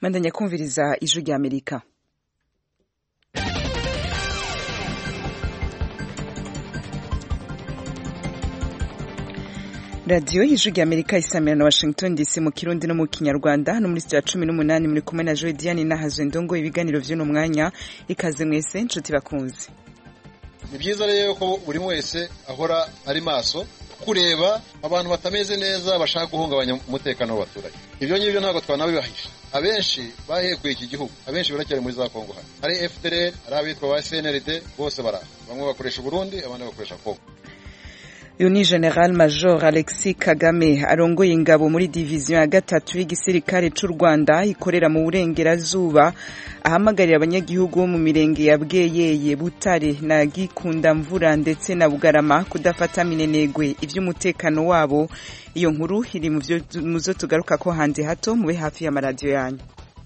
bandanya kumviriza ijwi rya amerika radiyo y'ijwi rya amerika isamira na washington dc mu kirundi no mu kinyarwanda hano muri sitiya cumi n'umunani muri kumwe na joe diane nahazwe ndongo ibiganiro vy'uno mwanya ikaze mwese nshuti bakunzi ni byiza rero ko buri wese ahora ari maso kureba abantu batameze neza bashaka guhungabanya umutekano w'abaturage ibyo ngibyo ntabwo twanabibahisha abenshi bahekuye iki gihugu abenshi baracyari muri za kongo hano hari fdr hari abitwa ba cnrd bose baraha bamwe bakoresha uburundi abandi bakoresha kongo uyu ni general major alexis kagame arongoye ingabo muri diviziyo ya gatatu y'igisirikare cy'u rwanda ikorera mu burengerazuba ahamagarira abanyagihugu bo mu mirenge ya bweyeye butare na gikunda mvura ndetse na bugarama kudafata minenegwe iby'umutekano wabo iyo nkuru iri mu zo tugaruka ko hanze hato mube hafi y'amaradiyo yanyu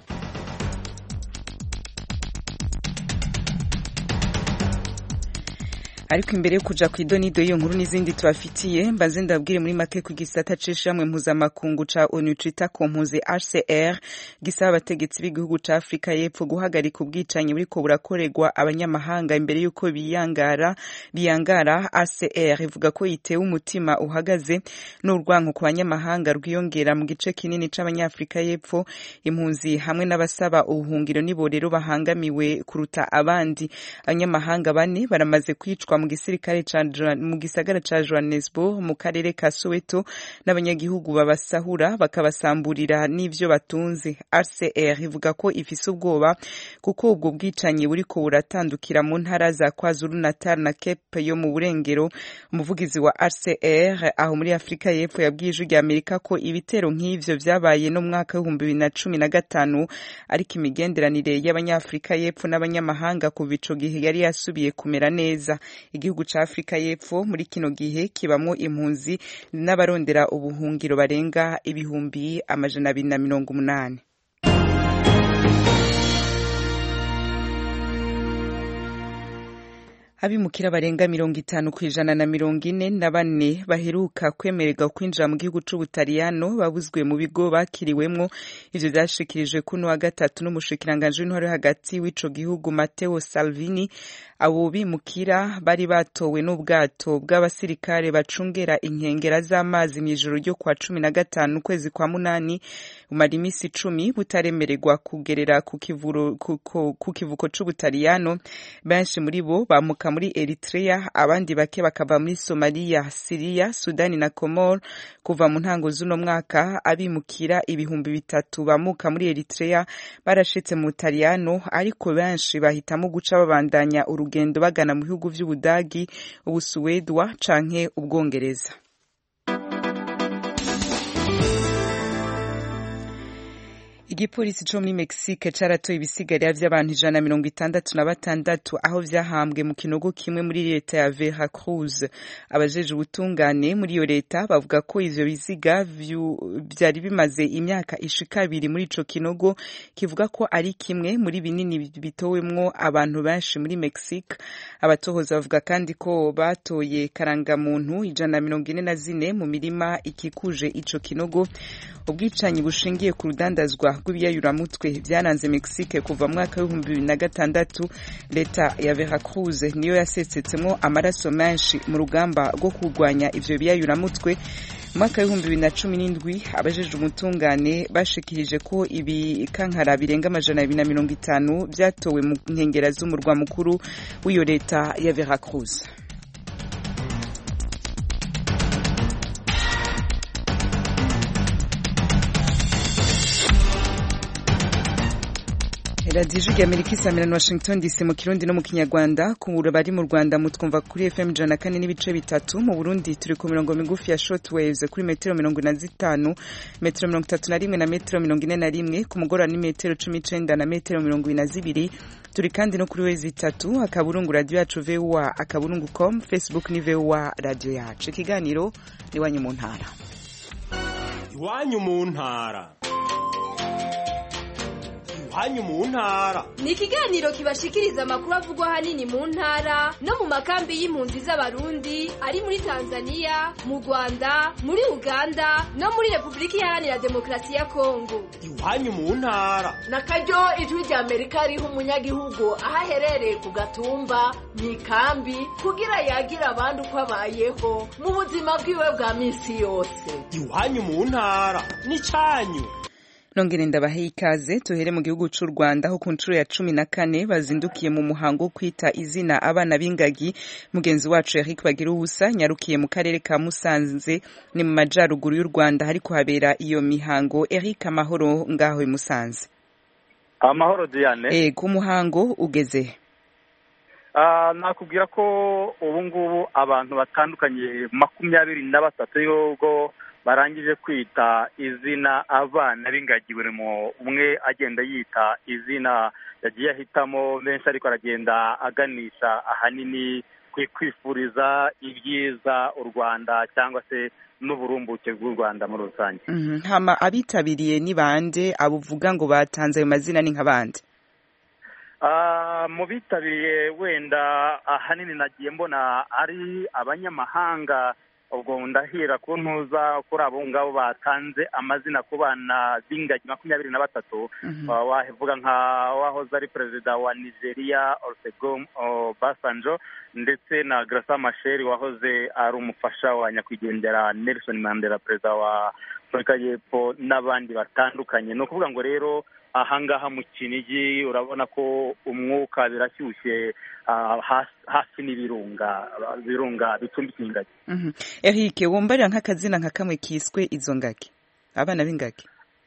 ariko imbere yo kuja ku idonido y'iyo nkuru n'izindi tubafitiye mbaze ndabwire muri make ku gisata c'ishamwe mpuzamakungu ca onu cita kompuze hcr gisaba abategetsi b'igihugu ca afurika y'epfo guhagarika ubwicanyi buriko burakorerwa abanyamahanga imbere y'uko biyangara biyangara hcr ivuga ko itewe umutima uhagaze n'urwanko ku banyamahanga rwiyongera mu gice kinini c'abanyafurika y'epfo impunzi hamwe n'abasaba ubuhungiro nibo rero bahangamiwe kuruta abandi abanyamahanga bane baramaze kwicwa mu gisirikare mu gisagara ca Johannesburg mu karere ka Soweto n'abanyagihugu babasahura bakabasamburira n'ivyo batunze RCR ivuga ko ifise ubwoba kuko ubwo bwicanyi buriko buratandukira mu ntara za KwaZulu Natal na Cape yo mu burengero umuvugizi wa RCR aho muri Afrika y'Epfo yabwiye ijwi rya Amerika ko ibitero nk'ivyo vyabaye no mwaka w'ibihumbi bibiri na cumi na gatanu ariko imigenderanire y'abanyafrika y'Epfo n'abanyamahanga kuva ico gihe yari yasubiye kumera neza igihugu ca Afrika y'Epfo muri kino gihe kibamwo impunzi n'abarondera ubuhungiro barenga ibihumbi amajana abiri na mirongo umunani abimukira barenga mirongo itanu ku ijana na mirongo ine na bane baheruka kwemererwa kwinjira mu gihugu c'ubutaliyano babuzwe mu bigo bakiriwemwo ivyo vyashikirijwe kuno wa gatatu n'umushikiranganji w'intwaro hagati w'ico gihugu Matteo Salvini abo bimukira bari batowe n'ubwato bw'abasirikare bacungera inkengera z'amazi mw'ijoro ryo kwa cumi na gatanu ukwezi kwa munani umara imisi icumi butaremererwa kugerera ku kivuko c'ubutaliyano benshi muri bo bamuka muri Eritrea abandi bake bakava muri Somalia, Syria, Sudani na Comor kuva mu ntango z'uno mwaka abimukira ibihumbi bitatu bamuka muri Eritrea barashitse mu Butaliyano ariko benshi bahitamo guca babandanya urugendo bagana mu bihugu vy'Ubudagi, Ubusuwedwa canke Ubwongereza. igipolisi co muri Mexique caratoye ibisigarira vy'abantu ijana na mirongo itandatu na batandatu aho vyahambwe mu kinogo kimwe muri leta ya Veracruz abajeje ubutungane muri iyo leta bavuga ko ivyo biziga vyari bimaze imyaka ishika abiri muri ico kinogo kivuga ko ari kimwe muri binini bitowemwo abantu benshi muri Mexique abatohoza bavuga kandi ko batoye karangamuntu ijana na mirongo ine na zine mu mirima ikikuje ico kinogo ubwicanyi bushingiye ku rudandazwa rw'ibiyayuramutwe byaranze Mexique kuva mu mwaka w'ibihumbi bibiri na gatandatu leta ya Veracruz niyo yasesetsemo amaraso menshi mu rugamba rwo kurwanya ivyo biyayuramutwe mu mwaka w'ibihumbi bibiri na cumi n'indwi abajejwe umutungane bashikirije ko ibikankara birenga amajana abiri na mirongo itanu vyatowe mu nkengera z'umurwa mukuru w'iyo leta ya Veracruz radiyo ijwi rya amerika isamira na washington dc mu kirundi no mu kinyarwanda ku bari mu rwanda mutwumva kuri fm ijana na kane n'ibice bitatu mu burundi turi ku mirongo migufi ya short waves kuri metero mirongo ine na zitanu metero mirongo itatu na rimwe na metero mirongo ine na rimwe ku mugoroba ni metero cumi n'icenda na metero mirongo ine na zibiri turi kandi no kuri wezi itatu akaburungu radiyo yacu voa akaburungu com facebook ni voa radiyo yacu ikiganiro ni iwanyu mu ntara iwanyu mu ntara iwanyu mu ntara ni ikiganiro kibashikiriza amakuru avugwa ahanini mu ntara no mu makambi y'impunzi z'abarundi ari muri tanzania mu rwanda muri uganda no muri repubulika iharanira demokarasi ya kongo iwanyu mu ntara na karyo ijwi rya amerika riha umunyagihugu aho aherereye ku gatumba mu ikambi kugira yagira abandi uko abayeho mu buzima bwiwe bwa minsi yose iwanyu mu ntara n'icyanyu nongere ndabahe ikaze tuhere mu gihugu cy'u Rwanda aho ku nshuro ya cumi na kane bazindukiye mu muhango wo kwita izina abana b'ingagi mugenzi wacu Eric Bagira ubusa nyarukiye mu karere ka Musanze ni mu majyaruguru y'u Rwanda hari kuhabera iyo mihango Eric amahoro ngaho i Musanze amahoro Diane eh ku muhango ugeze nakubwira ko ubu ngubu abantu batandukanye makumyabiri na batatu y'ubwo barangije kwita izina abana b'ingagi buri umwe agenda yita izina yagiye ahitamo benshi ariko aragenda aganisha ahanini kwifuriza ibyiza u rwanda cyangwa se n'uburumbuke bw'u rwanda muri rusange hama abitabiriye ni bande abuvuga ngo batanze ayo mazina ni nk'abandi mu bitabiriye wenda ahanini nagiye mbona ari abanyamahanga ubwo ndahera ku ntuza kuri abo ngabo batanze amazina ku bana b'ingagi makumyabiri na batatu wavuga nka wahoze ari perezida wa nigeria Olusegun Obasanjo ndetse na Graca Machel wahoze ari umufasha wa nyakwigendera Nelson Mandela perezida wa afurika y'epfo n'abandi batandukanye ni ukuvuga ngo rero ahangaha mu kinigi urabona ko umwuka birashyushye hafi n'ibirunga birunga bicumbikiye ingagi Eric wumbarira nk'akazina nka kamwe kiswe izo ngagi abana b'ingagi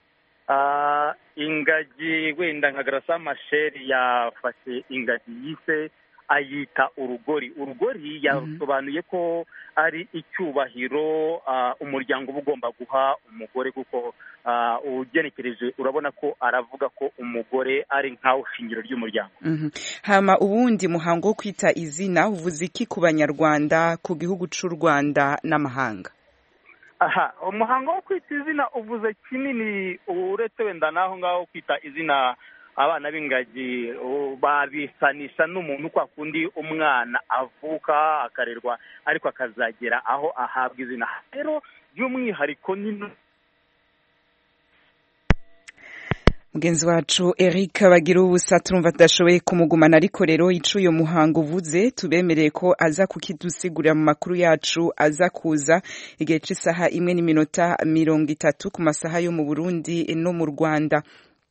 ingagi wenda nka garasa masheri yafashe ingagi yise ayita urugori urugori yasobanuye ko ari icyubahiro umuryango uba ugomba guha umugore kuko ugenekereje urabona ko aravuga ko umugore ari nkawe shingiro ry'umuryango hama ubundi muhango wo kwita izina uvuze iki ku banyarwanda ku gihugu cy'u rwanda n'amahanga aha umuhango wo kwita izina uvuze kinini uretse wenda n'aho ngaho kwita izina abana b'ingagi babisanisha n'umuntu kwa kundi umwana avuka akarerwa ariko akazagera aho ahabwa izina rero by'umwihariko ni mugenzi wacu Eric bagira ubusa turumva tudashoboye kumugumana ariko rero ico uyo muhango uvuze tubemereye ko aza kukidusigurira mu makuru yacu aza kuza igihe c'isaha imwe n'iminota mirongo itatu ku masaha yo mu Burundi no mu Rwanda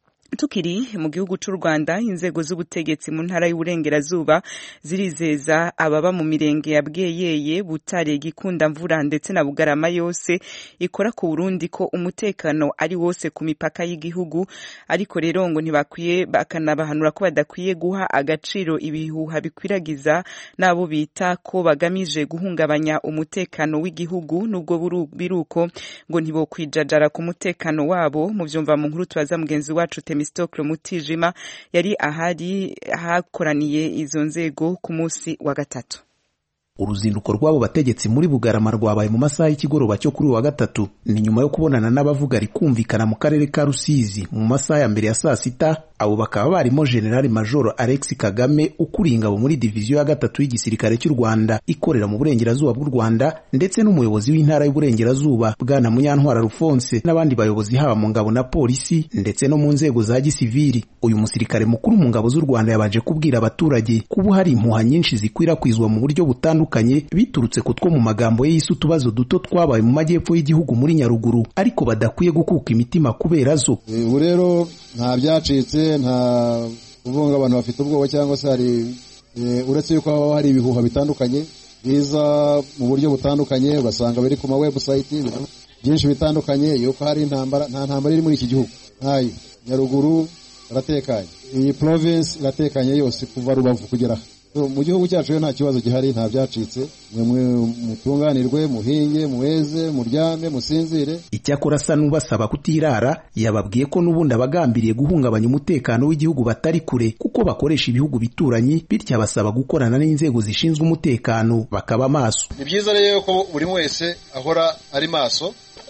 tukiri mu gihugu cy'u Rwanda inzego z'ubutegetsi mu ntara y'uburengerazuba zirizeza ababa mu mirenge ya Bweyeye Butare Gikunda Mvura ndetse na Bugarama yose ikora ku Burundi ko umutekano ari wose ku mipaka y'igihugu ariko rero ngo ntibakwiye bakanabahanura ko badakwiye guha agaciro ibihuha bikwiragiza nabo bita ko bagamije guhungabanya umutekano w'igihugu nubwo biruko ngo ntibokwijajara ku mutekano wabo mu byumva mu nkuru tubaza mugenzi wacu Temi Temistokle Mutijima yari ahari hakoraniye izo nzego ku munsi wa gatatu uruzinduko rw'abo bategetsi muri bugarama rwabaye mu masaha y'ikigoroba cyo kuri wa gatatu ni nyuma yo kubonana n'abavuga rikumvikana mu karere ka rusizi mu masaha ya mbere ya saa sita abo bakaba barimo generali majoro alex kagame ukuriye ingabo muri diviziyo ya gatatu y'igisirikare cy'u rwanda ikorera mu burengerazuba bw'u rwanda ndetse n'umuyobozi w'intara y'uburengerazuba bwana munyantwara rufonse n'abandi bayobozi haba mu ngabo na polisi ndetse no mu nzego za gisiviri uyu musirikare mukuru mu ngabo z'u rwanda yabanje kubwira abaturage ko ubu hari impuha nyinshi zikwirakwizwa mu buryo butandukanye biturutse ku two mu magambo ye yise utubazo duto twabaye mu majyepfo y'igihugu muri nyaruguru ariko badakwiye gukuka imitima kubera zo ubu rero nta byacitse nta kuvuga abantu bafite ubwoba cyangwa se hari uretse yuko haba hari ibihuha bitandukanye biza mu buryo butandukanye ugasanga biri ku ma webusayiti byinshi bitandukanye yuko hari intambara nta ntambara iri muri iki gihugu ntayo nyaruguru iratekanye iyi province iratekanye yose kuva rubavu kugera mu gihugu cyacu nta kibazo gihari nta byacitse mwe mutunganirwe muhinge muweze muryame musinzire icyakora asa n'ubasaba kutirara yababwiye ko n'ubundi abagambiriye guhungabanya umutekano w'igihugu batari kure kuko bakoresha ibihugu bituranyi bityo abasaba gukorana n'inzego zishinzwe umutekano bakaba maso ni byiza rero ko buri wese ahora ari maso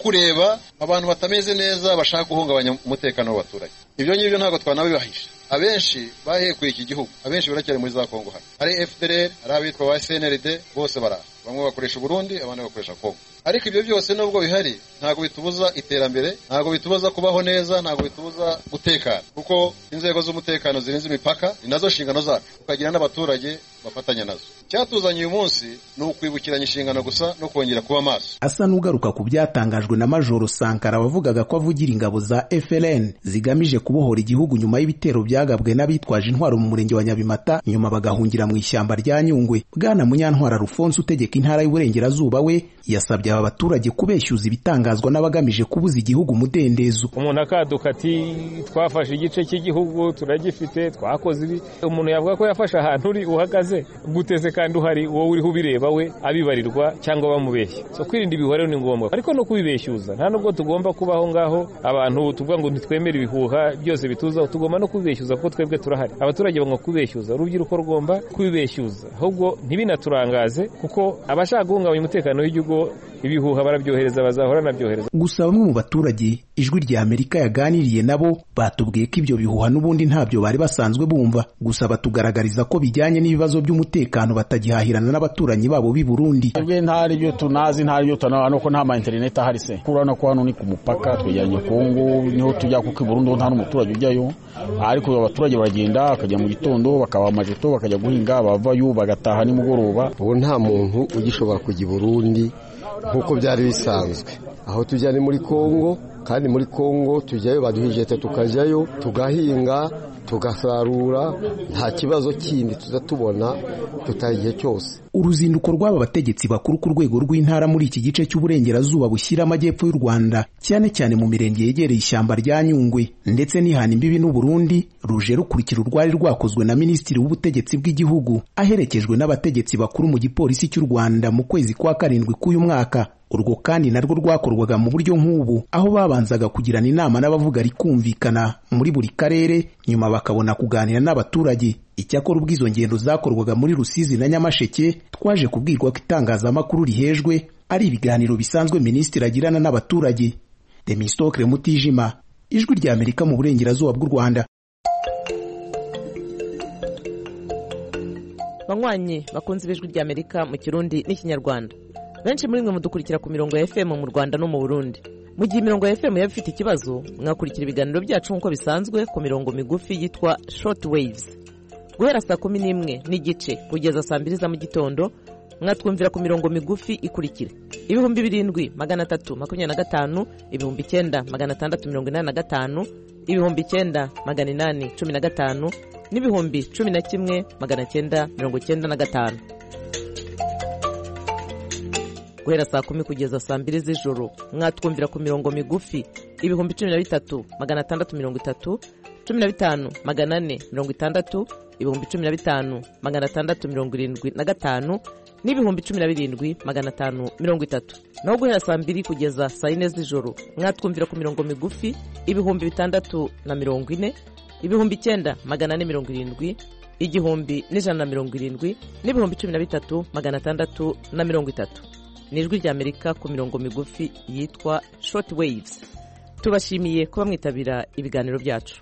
kureba abantu batameze neza bashaka guhungabanya umutekano w'abaturage ibyo ngibyo ntabwo twanabibahisha abenshi bahekuye iki gihugu abenshi baracyari muri za kongo hano hari fdr hari abitwa ba cnrd bose baraha bamwe bakoresha uburundi abandi bakoresha kongo ariko ibyo byose nubwo bihari ntabwo bitubuza iterambere ntabwo bitubuza kubaho neza ntabwo bitubuza gutekana kuko inzego z'umutekano zirinze imipaka ni nazo nshingano zacu tukagira n'abaturage bafatanya nazo icyatuzanye uyu munsi ni ukwibukiranya inshingano gusa no kongera kuba maso asa n'ugaruka ku byatangajwe na majoro sankara wavugaga ko avugira ingabo za FLN zigamije kubohora igihugu nyuma y'ibitero byagabwe n'abitwaje intwaro mu murenge wa Nyabimata nyuma bagahungira mu ishyamba rya Nyungwe bwana Munyantwara Alphonse utegeka intara y'uburengerazuba we yasabye aba baturage kubeshyuza ibitangazwa n'abagamije kubuza igihugu umudendezo umuntu akaduka ati twafashe igice cy'igihugu turagifite twakoze ibi umuntu yavuga ko yafashe ahantu uri uhagaze guteze kandi uhari wowe uriho ubireba we abibarirwa cyangwa bamubeshya so kwirinda ibihuha rero ni ngombwa ariko no kubibeshyuza nta nubwo tugomba kuba aho ngaho abantu tuvuga ngo ntitwemere ibihuha byose bituzaho tugomba no kubibeshyuza kuko twebwe turahari abaturage bagomba kubibeshyuza urubyiruko rugomba kubibeshyuza ahubwo ntibinaturangaze kuko abashaka guhungabanya umutekano w'igihugu ibihuha barabyohereza bazahora nabyohereza gusa bamwe mu baturage ijwi rya amerika yaganiriye nabo batubwiye ko ibyo bihuha n'ubundi ntabyo bari basanzwe bumva gusa batugaragariza ko bijyanye n'ibibazo by'umutekano batagihahirana n'abaturanyi babo b'i burundi twebwe ntari byo tunazi ntari byo tunabona nuko nta ma interineti ahari se urabona ko hano ni ku mupaka twegeranye kongo niho tujya kuko i burundi nta n'umuturage ujyayo ariko abaturage baragenda bakajya mu gitondo bakaba amajeto bakajya guhinga bavayo bagataha nimugoroba ubu nta muntu ugishobora kujya i burundi nk'uko byari bisanzwe aho tujya ni muri kongo kandi muri kongo tujyayo baduha ijete tukajyayo tugahinga tugasarura nta kibazo kindi tuza tubona tutaha igihe cyose uruzinduko rw'aba bategetsi bakuru ku rwego rw'intara muri iki gice cy'uburengerazuba bushyira amajyepfo y'u rwanda cyane cyane mu mirenge yegereye ishyamba rya nyungwe ndetse n'ihana imbibi n'uburundi ruje rukurikira urwari rwakozwe na minisitiri w'ubutegetsi bw'igihugu aherekejwe n'abategetsi bakuru mu gipolisi cy'u rwanda mu kwezi kwa karindwi k'uyu mwaka urwo kandi narwo rwakorwaga mu buryo nk'ubu aho babanzaga kugirana inama n'abavuga rikumvikana muri buri karere nyuma bakabona kuganira n'abaturage icyakora ubwo izo ngendo zakorwaga muri rusizi na nyamasheke twaje kubwirwa ko itangazamakuru rihejwe ari ibiganiro bisanzwe minisitiri agirana n'abaturage demistokre mutijima ijwi rya amerika mu burengerazuba bw'u rwanda banywanyi bakunze ibijwi rya amerika mu kirundi n'ikinyarwanda benshi muri mwe mudukurikira ku mirongo ya fm mu rwanda no mu burundi mu gihe imirongo ya fm yaba ifite ikibazo mwakurikira ibiganiro byacu nk'uko bisanzwe ku mirongo migufi yitwa short waves guhera saa kumi n'imwe n'igice kugeza saa mbiri za mu gitondo mwatwumvira ku mirongo migufi ikurikira ibihumbi birindwi magana atatu makumyabiri na gatanu ibihumbi icyenda magana atandatu mirongo inani na gatanu ibihumbi icyenda magana inani cumi na gatanu n'ibihumbi cumi na kimwe magana cyenda mirongo cyenda na gatanu guhera saa kumi kugeza saa mbiri z'ijoro mwatwumvira ku mirongo migufi ibihumbi cumi na bitatu magana atandatu mirongo itatu cumi na bitanu magana ane mirongo itandatu ibihumbi cumi na bitanu magana atandatu mirongo irindwi na gatanu n'ibihumbi cumi na birindwi magana atanu mirongo itatu naho guhera saa mbiri kugeza saa yine z'ijoro mwatwumvira ku mirongo migufi ibihumbi bitandatu na mirongo ine ibihumbi icyenda magana ane mirongo irindwi igihumbi n'ijana na mirongo irindwi n'ibihumbi cumi na bitatu magana atandatu na mirongo itatu ni ijwi ry'amerika ku mirongo migufi yitwa short waves tubashimiye kuba mwitabira ibiganiro byacu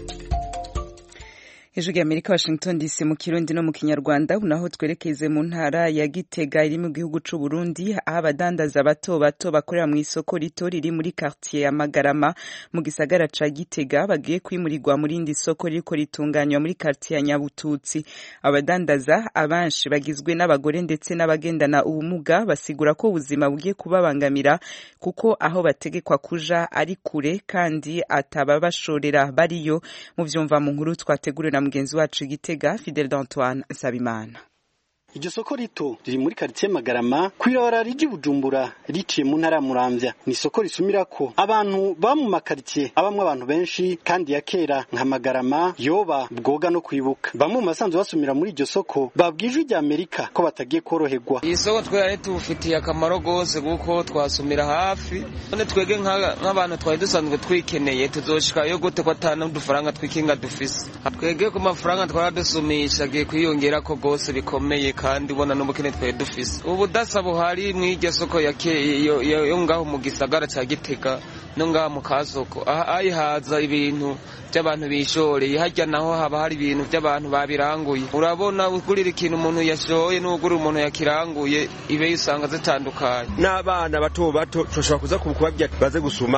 ijwi ry'amerika washington dc mu kirundi no mu kinyarwanda naho twerekeze mu ntara ya gitega iri mu gihugu c'u burundi aho abadandaza bato bato bakorera mu isoko rito riri muri quartier ya magarama mu gisagara ca gitega bagiye kwimurirwa mu rindi soko ririko ritunganywa muri quartier ya nyabututsi abadandaza abenshi bagizwe n'abagore ndetse n'abagendana ubumuga basigura ko ubuzima bugiye kubabangamira kuko aho bategekwa kuja ari kure kandi atababashorera bariyo mu vyumva mu nkuru twategurira mugenzi wacu Gitega Fidel d'Antoine Nsabimana iryo soko rito riri muri karitsiye magarama kw'ibarabara ry'i bujumbura riciye mu ntara ya muramvya ni isoko risumira ko abantu baba mu makaritsiye abamwe abantu benshi kandi ya kera nka magarama yoba bwoga no kwibuka bamwe mu basanzwe basumira muri iryo soko babwije rya amerika ko batagiye koroherwa iyi soko twari tubufitiye akamaro rwose kuko twasumira hafi none twege nk'abantu twari dusanzwe twikeneye tuzoshikayo gute ko atana n'udufaranga twikinga dufise twege ku mafaranga twaradusumisha agiye kwiyongera ko rwose bikomeye kandi ubona n'ubukene twari dufise ubudasa buhari mw'iryo soko yo ngaho mu gisagara ca gitega no ngaha mu kasoko ayihaza ibintu by'abantu bishoreye harya naho haba hari ibintu by'abantu babiranguye urabona ugurira ikintu umuntu yashoye n'ugurira umuntu yakiranguye ibe usanga zitandukanye n'abana bato bato turashobora kuza kubabwira baze gusuma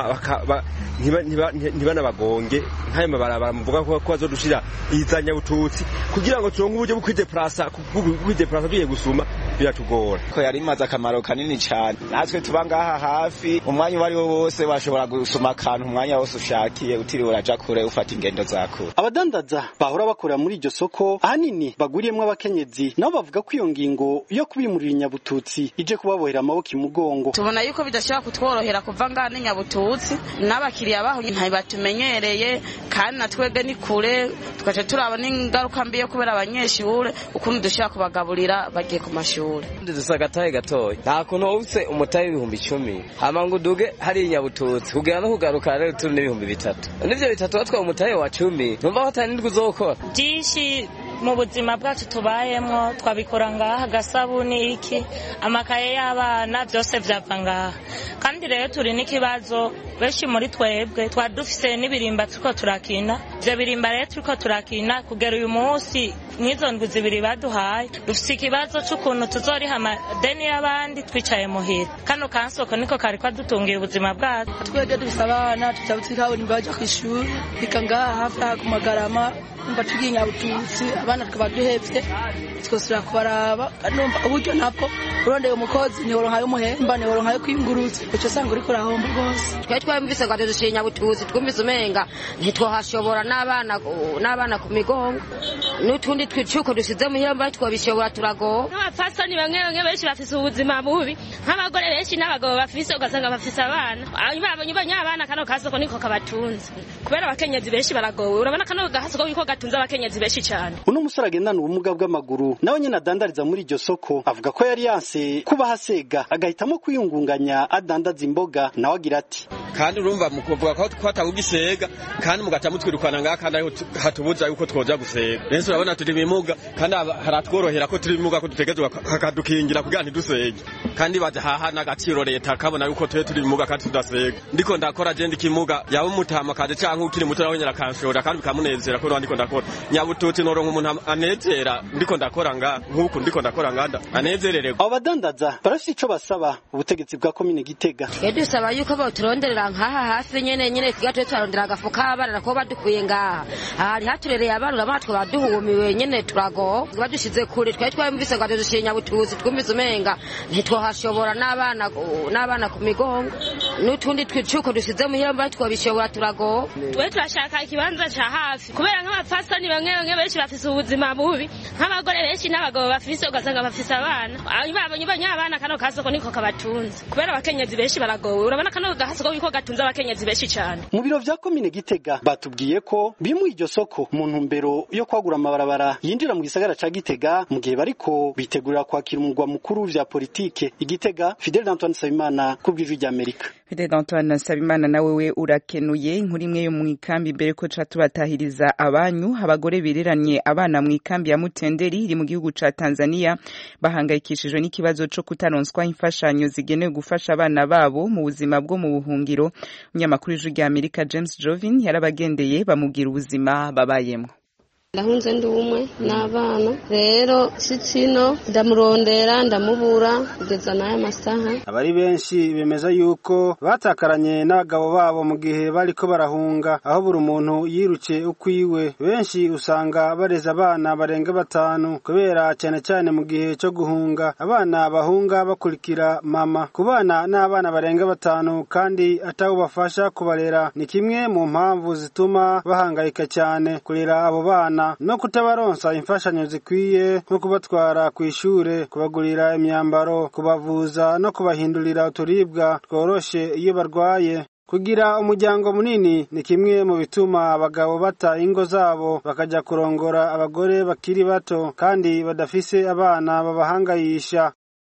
ntibanabagonge nk'ayo mabarabara muvuga ko bazodushira izanyabututsi kugira ngo turonke uburyo bwo kwideplasa kwideplasa tugiye gusuma biratugora ko yari imaze akamaro kanini cyane natwe tuba ngaha hafi umwanya uwo ari wo wose washobora gusuma akantu umwanya wose ushakiye utiriwe uraja kure ufata ingendo za kure abadandaza bahora bakorera muri iryo soko ahanini baguriyemwo abakenyezi nabo bavuga ko iyo ngingo yo kubimurira inyabututsi ije kubabohera amaboko imugongo tubona yuko bidashobora kutworohera kuva ngaha n'inyabututsi n'abakiriya baho ntibatumenyereye kandi na twebwe ni kure tugaca turaba n'ingaruka mbi yo kubera abanyeshure ukuntu dushobora kubagaburira bagiye ku mashuri dusa agatahe gatoya nta kuntu wubutse umutahe w'ibihumbi icumi hama ngo uduge hari inyabututsi kugera no kugaruka rero turi n'ibihumbi bitatu n'ivyo bitatu batwaye umutahe wa cumi numva ko atari nindwi uzokora byinshi mu buzima bwacu tubayemwo twabikora ngaha agasabuni iki amakaye y'abana byose vyava ngaha kandi rero turi n'ikibazo benshi muri twebwe twari dufise n'ibirimba turiko turakina ivyo birimba rero turiko turakina kugera uyu munsi n'izo ndwi zibiri baduhaye dufise ikibazo c'ukuntu tuzoriha amadeni y'abandi twicaye muhira kano kansoko niko kari kadutungira ubuzima bwacu twebwe dufise abana tutabutse kaburimbo baja kw'ishuri reka ngaha hafi aha ku magarama numva tugiye nyabututsi abana tukaba duhevye twosubira kubaraba numva uburyo nabwo urondeye umukozi ntiworonka y'umuhemba ntiworonka yo kwiyungurutsa uco usanga uriko urahomba rwose twari twumvise ngo adudushira nyabututsi twumvise umenga ntitwohashobora n'abana n'abana ku migongo n'utundi tw'icuko dusize muhira mbari twabishobora turagowe nk'abapfasoni bamwe bamwe benshi bafise ubuzima bubi nk'abagore benshi n'abagabo bafise ugasanga bafise abana babonye ubonye abana kano kasoko niko kabatunze kubera abakenyezi benshi baragowe urabona kano gasoko niko gatunze abakenyezi benshi cyane uno musore agendana ubumuga bw'amaguru nawe nyine adandariza muri iryo soko avuga ko yari yanse kuba hasega agahitamo kwiyungunganya adandaza imboga nawe agira ati kandi urumva mu kuvuga ko twatawe gisega kandi mugaca mutwirukana ngaha kandi ariho hatubuza yuko twoja gusega rero urabona turi bimuga kandi haratworohera ko turi bimuga ko dutegezwa hakadukingira kugira ntidusege kandi baje haha n'agaciro leta kabona yuko twe turi bimuga kandi tudasega ndiko ndakora je ndikimuga yaba umutama kaje canke ukiri muto nawe nyina kanshora kandi bikamunezera ko ndiko ndakora nyabututsi noronka umuntu anezera ndiko ndakora nga nk'uku ndiko ndakora nganda anezerererwa abo badandaza barafite ico basaba ubutegetsi bwa komine gitega twe dusaba yuko boturonderera nkaha hafi nyene nyene twiga twe turarondera agafu k'abana ko badukuye ngaha hari haturereye abana urabona twe baduhumiwe nyene turago badushize kure twari twumvise ngo adushire nyabutuzi twumvise umenga ntitwohashobora n'abana n'abana ku migongo n'utundi twicuko dusize muhira mbari twabishobora turago twe turashaka ikibanza ca hafi kubera nk'abapfasoni bamwe bamwe benshi bafise ubuzima bubi nk'abagore benshi n'abagabo bafise ugasanga bafise abana babonye ubonye abana kano kasoko niko kabatunze kubera abakenyezi benshi baragowe urabona kano gasoko niko gatunze abakenyezi benshi cyane mu biro vya komine gitega batubwiye ko bimuye iryo soko mu ntumbero yo kwagura amabarabara yinjira mu gisagara ca gitega mu gihe bariko bitegurira kwakira umugwa mukuru vya politike igitega fidel antoine nsabimana ku bw'ijwi ry'amerika fidel antoine nsabimana nawe we urakenuye inkuru imwe yo mu ikambi mbere ko ca tubatahiriza abanyu abagore bireranye abana mu ikambi ya mutenderi iri mu gihugu ca tanzania bahangayikishijwe n'ikibazo co kutaronswa imfashanyo zigenewe gufasha abana babo mu buzima bwo mu buhungiro umunyamakuru w'ijwi rya amerika james jovin yarabagendeye bamubwira ubuzima babayemwo ndahunze ndi umwe n'abana rero sitsino ndamurondera ndamubura kugeza n'aya masaha abari benshi bemeza yuko batakaranye n'abagabo babo mu gihe bariko barahunga aho buri muntu yiruke ukwiwe benshi usanga bareza abana barenga batanu kubera cyane cyane mu gihe cyo guhunga abana bahunga bakurikira mama ku bana n'abana barenga batanu kandi atabo bafasha kubarera ni kimwe mu mpamvu zituma bahangayika cyane kurera abo bana no kutabaronsa imfashanyo zikwiye nko kubatwara ku ishure kubagurira imyambaro kubavuza no kubahindurira uturibwa tworoshe iyo barwaye kugira umuryango munini ni kimwe mu bituma abagabo bata ingo zabo bakajya kurongora abagore bakiri bato kandi badafise abana babahangayisha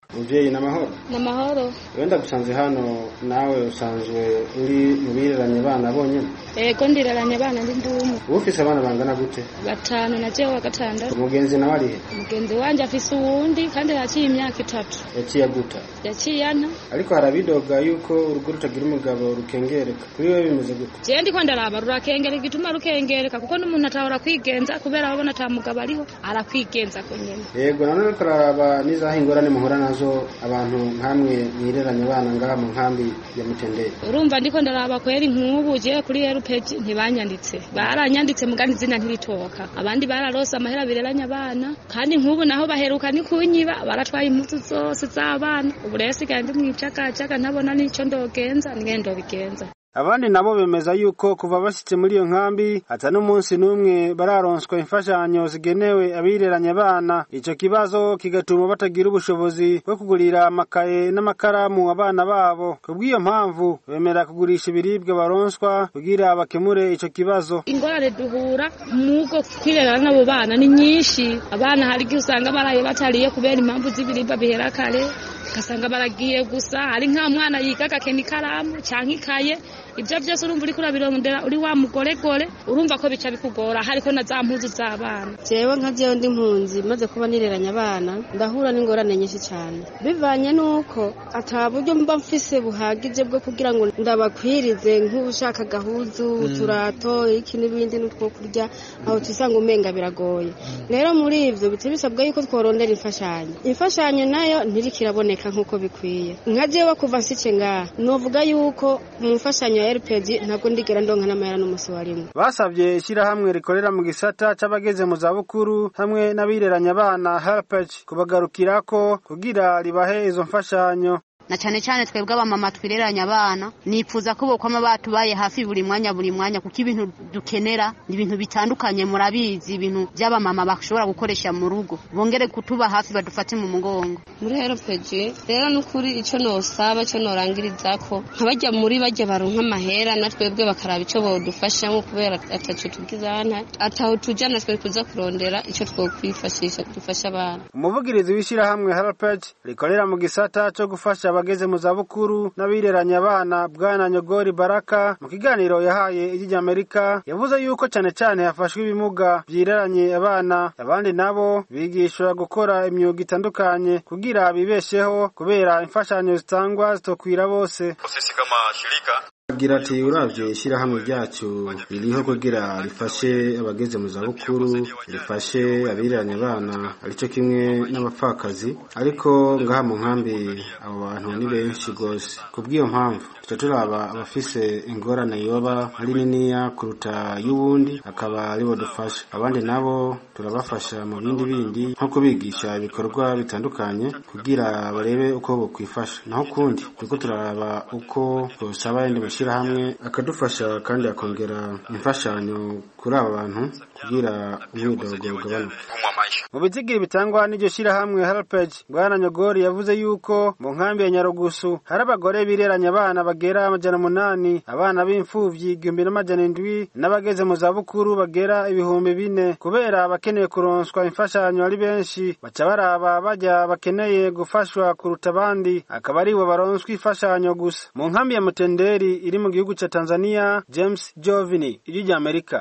muvyeyi n'amahoro n'amahoro wenda gusanze hano nawe usanzwe uri mu bireranye abana bonyene ego ndiraranye abana ndi ndumwe uba ufise abana bangana gute batanu na jewe wa gatandatu umugenzi nawe arihe umugenzi wanje afise uwundi kandi yaciye imyaka itatu yaciye aguta yaciye ana ariko harabidoga yuko urugo rutagira umugabo rukengereka kuri wewe bimeze gute jewe ndiko ndaraba rurakengereka igituma rukengereka kuko n'umuntu atahora kwigenza kubera ababona ata mugabo ariho arakwigenza ko nyene yego nanone ariko araraba n'izaho ingorane muhura nazo abantu nkamwe mwireranye abana ngaha mu nkambi ya mutenderi urumva ndiko ndaraba kweri nk'ubu jewe kuri erupeji ntibanyanditse baranyanditse mugani izina ntiritoka abandi bararose amahera bireranye abana kandi nk'ubu naho baheruka ni kunyiba baratwaye impuzu zose z'abana ubu rero sigaye ndi mw'icakacaka ntabona n'ico ndogenza ningene ndobigenza abandi nabo bemeza yuko kuva bashyitse muri iyo nkambi ata n'umunsi n'umwe bararonswa imfashanyo zigenewe abireranye abana ico kibazo kigatuma batagira ubushobozi bwo kugurira amakaye n'amakaramu abana babo kubw'iyo mpamvu bemera kugurisha ibiribwa baronswa kugira bakemure ico kibazo ingorane duhura mugo kwirerana n'abo bana ni nyinshi abana hari igihe usanga baraye batariye kubera impamvu z'ibiribwa bihera kare ugasanga baragiye gusa hari nka mwana yiga agakena ikaramu canke ikaye ibyo byose urumva uriko urabirondera uri wa mugoregore urumva ko bica bikugora hariko na za mpuzu z'abana jewe nka jewe ndi impunzi maze kuba nireranya abana ndahura n'ingorane nyinshi cyane bivanye n'uko ata buryo mba mfise buhagije bwo kugira ngo ndabakwirize nk'ubushaka gahuzu uturato iki n'ibindi n'utwo kurya aho tusanga umenga biragoye rero muri ivyo bica bisabwa yuko tworondera imfashanyo imfashanyo nayo ntiriko iraboneka nk'uko bikwiye nka jewe kuva nsice ngaha novuga yuko mu mfashanyo ya rpg ntabwo ndigera ndonka n'amahera n'umusi wa rimwe basabye ishyirahamwe rikorera mu gisata c'abageze mu zabukuru hamwe n'abireranya abana helpage kubagarukirako kugira ribahe izo mfashanyo na cyane cyane twebwe abamama twireranya abana nifuza ko bokwama batubaye hafi buri mwanya buri mwanya kuko ibintu dukenera ni ibintu bitandukanye murabizi ibintu by'abamama bashobora gukoresha mu rugo bongere kutuba hafi badufate mu mugongo muri rpg rero n'ukuri icyo nosaba icyo norangiriza ko nk'abajya muri bajya baronka amahera na twebwe bakaraba icyo bodufashamo kubera ataco tugizana ataho tuja na twe kuza kurondera icyo twokwifashisha dufasha abana umuvugirizi w'ishyirahamwe helpage rikorera mu gisata co gufasha abageze mu zabukuru n'abireranya abana bwana nyogori baraka mu kiganiro yahaye ijyi ry'amerika yavuze yuko cyane cyane hafashwe ibimuga byireranye abana abandi nabo bigishwa gukora imyuga itandukanye kugira bibesheho kubera imfashanyo zitangwa zitokwira bose sisi kama shirika agira ati uravye ishyirahamwe ryacu ririho kugira rifashe abageze mu zabukuru rifashe abireranya abana arico kimwe n'abapfakazi ariko ngaha mu nkambi abo bantu ni benshi rwose kubw'iyo mpamvu tuca turaba abafise ingorane yoba ari niniya kuruta y'uwundi akaba aribo dufasha abandi nabo turabafasha mu bindi bindi nko kubigisha ibikorwa bitandukanye kugira barebe uko bokwifasha naho kundi turiko turaraba uko twosaba yandi mashyirahamwe akadufasha kandi akongera imfashanyo kuri aba bantu kugira umwidogo ugabanuke mu bitigiri bitangwa n'iryo shyirahamwe helpage bwana nyogori yavuze yuko mu nkambi ya nyarugusu hari abagore bireranya abana bagera amajana umunani abana b'imfuvyi igihumbi n'amajana indwi n'abageze mu zabukuru bagera ibihumbi bine kubera abakeneye kuronswa imfashanyo ari benshi baca baraba bajya bakeneye gufashwa kuruta abandi akaba aribo baronswa imfashanyo gusa mu nkambi ya mutenderi iri mu gihugu ca tanzania james jovini ijwi ry'amerika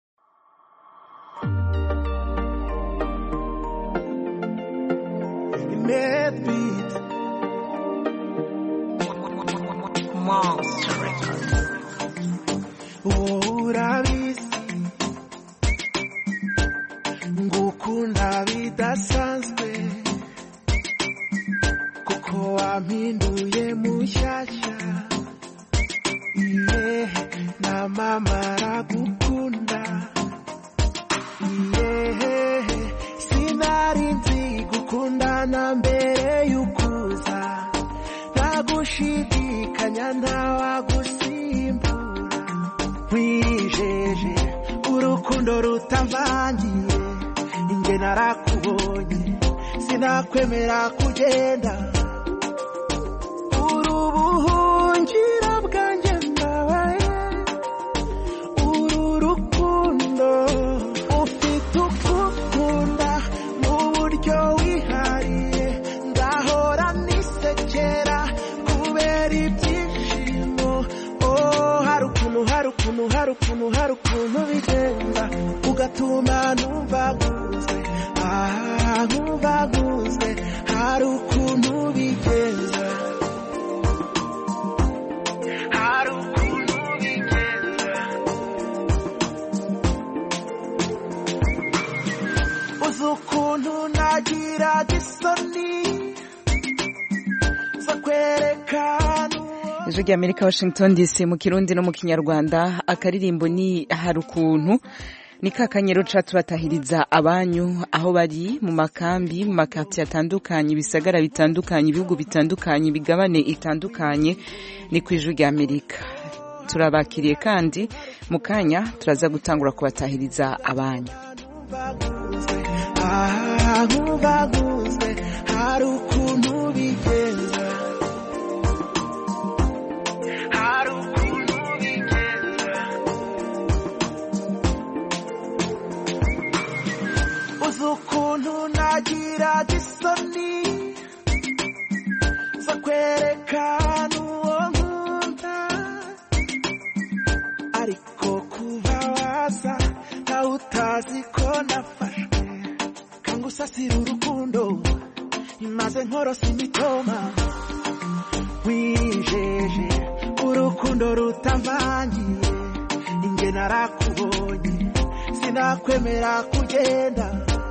Deadbeat. Monster Records. urabizi ngukunda bidasanzwe kuko wampinduye mushyashya iye na mama aragukunda iye sinari nzi gukundana mbere y'ukuza ntagushidikanya ntawagusimbura wijeje urukundo rutavangiye inge narakubonye sinakwemera kugenda uri ubuhungiro bwanjye ndabaye uru rukundo ufite ukukunda mu buryo wihariye ndahora ukuntu hari ukuntu hari ukuntu bigenda ugatuma ntubaguzwe ah ntubaguzwe hari ukuntu bigenda hari ukuntu bigenda uzi ukuntu nagira isoni zo kwerekana ijwi rya amerika washington dc mu kirundi no mu kinyarwanda akaririmbo ni hari ukuntu ni ka kanyero ca tubatahiriza abanyu aho bari mu makambi mu makaritsiye atandukanye ibisagara bitandukanye ibihugu bitandukanye imigabane itandukanye ni ku ijwi rya amerika turabakiriye kandi mu kanya turaza gutangura kubatahiriza abanyu ah ntubaguzwe hari ukuntu bigenda hari ukuntu bigenda uzi ukuntu nagira isoni zo kwerekana uwo nkunda ariko kuba waza nawe utazi ko nafashwe kangusasira urukundo imaze nkorosa imitoma wijeje urukundo rutamvangiye inge narakubonye sinakwemera kugenda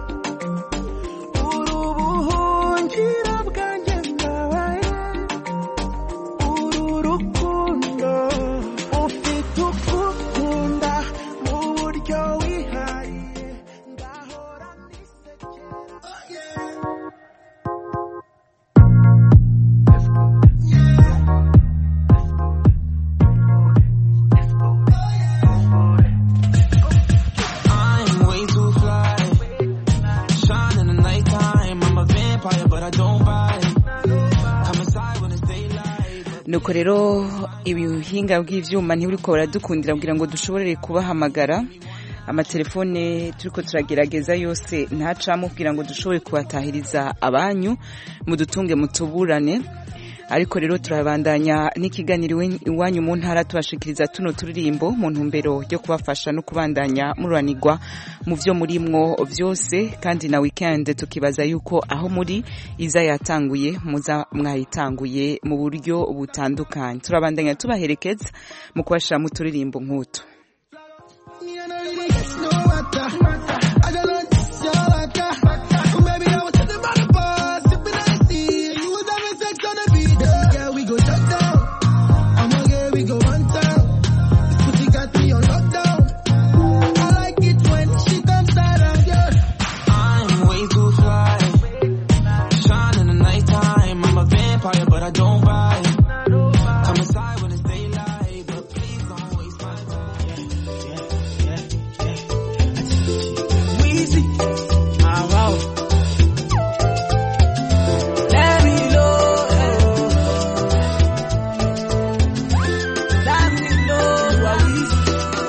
uri ubuhungiro bwanjye ndabaye uru rukundo ufite ukukunda mu buryo wihariye ngahora I'm way too fly. Shine in the nighttime. I'm a vampire, but I don't bite. Come inside when it's daylight. nuko rero ibihinga bw'ivyuma ntiburiko buradukundira kugira ngo dushobore kubahamagara amatelefone turiko turagerageza yose ntacamo kugira ngo dushobore kubatahiriza abanyu mudutunge mutuburane ariko rero turabandanya n'ikiganiro iwe- iwanyu mu ntara tubashikiriza tuno turirimbo mu ntumbero yo kubafasha no kubandanya mururanirwa mu vyo murimwo vyose kandi na weekend tukibaza yuko aho muri iza yatanguye muza mwayitanguye mu buryo butandukanye turabandanya tubaherekeza mu kubashira mu turirimbo nk'utu I'm way too fly. Shine in the nighttime. I'm a vampire, but I don't bite. Come inside when it's daylight, but please don't waste my time. Weezy. Ah, wow. Let me know. Let me know. You are Weezy.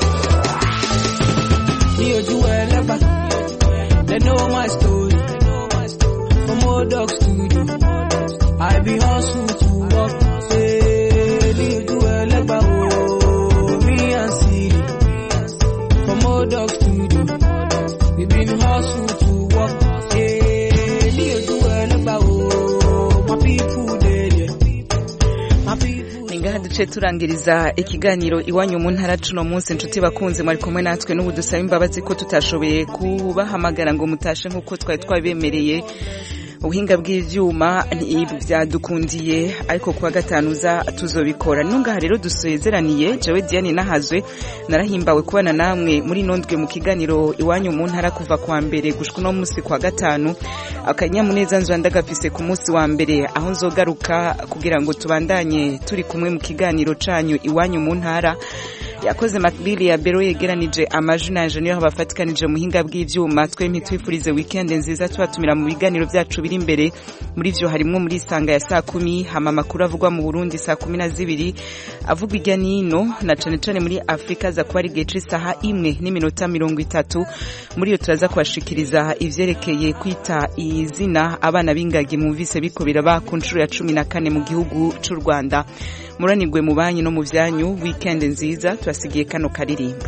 Me or you are lover. They know my story. From old dog studio. I be hustle to work. Say, me or you are lover. Oh, me and Siri. From old dog studio. We been hustle to work. Yeah, me or you are lover. Oh, my people there. yeah. My people. ni ngaha duce turangiriza ikiganiro iwanyu mu ntara cuno munsi inshuti bakunze mwari kumwe natwe n'ubu dusaba imbabazi ko tutashoboye kubahamagara ngo mutashe nk'uko twari twabibemereye ubuhinga bw'ivyuma ntibyadukundiye ariko kuwa gatanu uza tuzobikora nino ngaha rero dusezeraniye jewe diane nahazwe narahimbawe kubana namwe muri nondwe mu kiganiro iwanyu mu ntara kuva kwa mbere gushika uno munsi kwa gatanu akanyamuneza nzwa ndagafise ku munsi wa mbere aho nzogaruka kugira ngo tubandanye turi kumwe mu kiganiro canyu iwanyu mu ntara yakoze makbili ya bero yegeranije amajwi na niyo bafatikanije mu buhinga bw'ivyuma twempi twifurize weekend nziza tubatumira mu biganiro vyacu biri imbere muri vyo harimwo muri isanga ya saa kumi hama amakuru avugwa mu burundi saa kumi na zibiri avugwa irya nino na cane cane muri afurika aza kuba ari igihe c'isaha imwe n'iminota mirongo itatu muri iyo turaza kubashikiriza ivyerekeye kwita izina abana b'ingagi mwumvise biko biraba ku nshuro ya cumi na kane mu gihugu c'u rwanda muranirwe mu banyu no mu vyanyu weekend nziza turasigiye kano karirimbo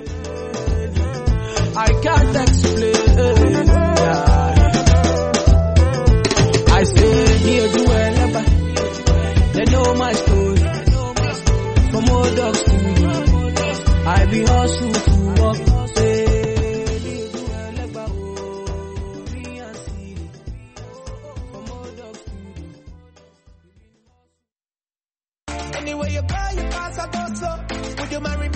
I can't explain. I say, near to wherever. They know my story. From old dogs to you. I be hustle to